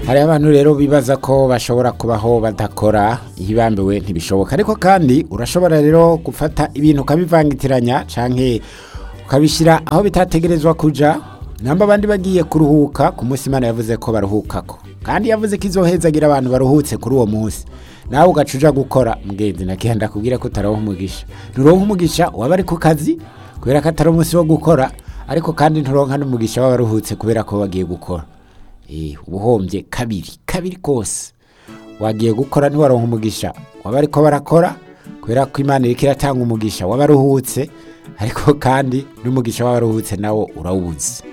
hari abantu rero bibaza ko bashobora kubaho badakora iyo ibambiwe ntibishoboka ariko kandi urashobora rero gufata ibintu ukabivangitiranya canke ukabishyira aho bitategerezwa kuja namba abandi bagiye kuruhuka ku munsi imana yavuze ko baruhukako kandi yavuze ko izohezagira abantu baruhutse kuri uwo munsi nawe ugaca uja gukora mugenzi nakihanda kubwira ko utaronka umugisha nturonka umugisha waba ari ku kazi kubera ko atari umunsi wo gukora ariko kandi nturonka n'umugisha w'abaruhutse kubera ko bagiye gukora Eh, ubuhombye kabiri kabiri kose wagiye gukora ntiwaronka umugisha waba ariko barakora kubera ko imana iriko iratanga umugisha w'abaruhutse ariko kandi n'umugisha w'abaruhutse nawo urawubuze